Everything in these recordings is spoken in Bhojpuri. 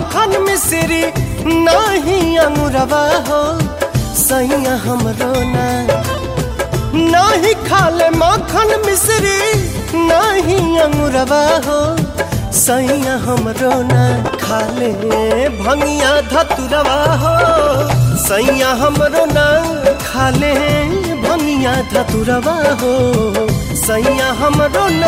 माखन मिश्री नहीं अंगुरवा हो सैया हमरो ना नहीं खाले माखन मिश्री नहीं अंगुरवा हो सैया हमरो ना खाले भंगिया धतुरवा हो सैया हमरो ना खाले भंगिया धतुरवा हो सैया हमरो ना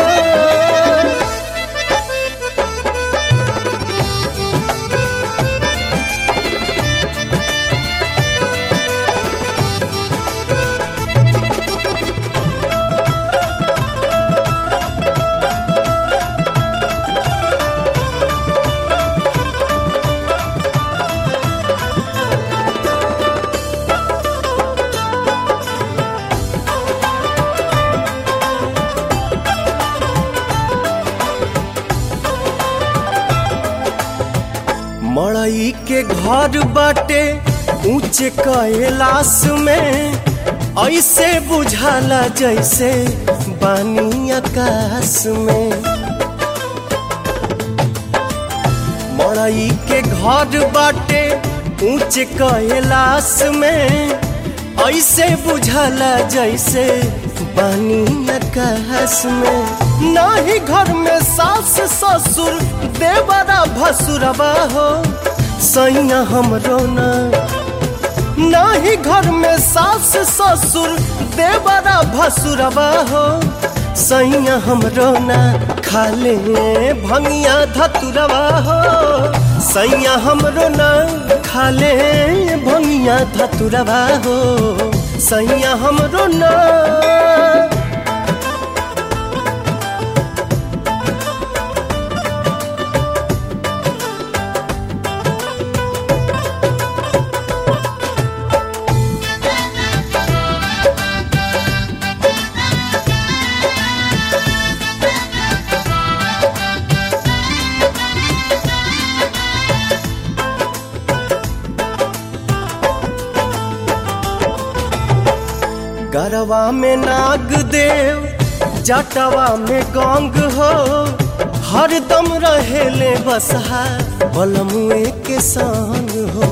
मड़ई के घर बाटे ऊंचे कैलाश में ऐसे बुझाला जैसे बानी आकाश में मड़ई के घर बाटे ऊंचे कैलाश में ऐसे बुझाला जैसे बानी आकाश में नाही घर में सास ससुर देवरा भसुरवा हो सैया हमरो ना नाही घर में सास ससुर देवरा भसुरवा हो सैया हमरो ना खाले भंगिया धतुरवा हो सैया हमरो ना खाले भंगिया धतुरवा हो सैया हमरो ना गरवा में नाग देव जटवा में गंग हो हरदम रहेले बसहा बलमुए के संग हो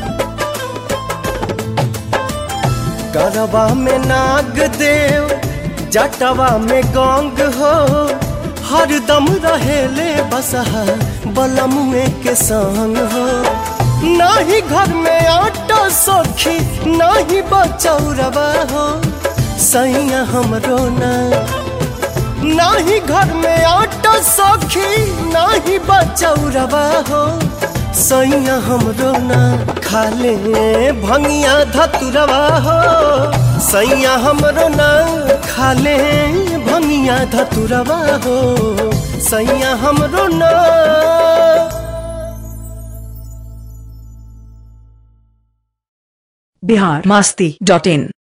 गरवा में नाग देव जटवा में गंग हो हरदम रहेले बसहा बलमुए के संग हो नाही घर में आटा सखी नाही बचौरवा हो सैया हमरो ना नाही घर में आटा सखी नाही बचौरवा हो सैया हमरो ना खाले भंगिया धतुरवा हो सैया हमरो ना खाले भंगिया धतुरवा हो सैया हमरो ना बिहार मस्ती डॉट इन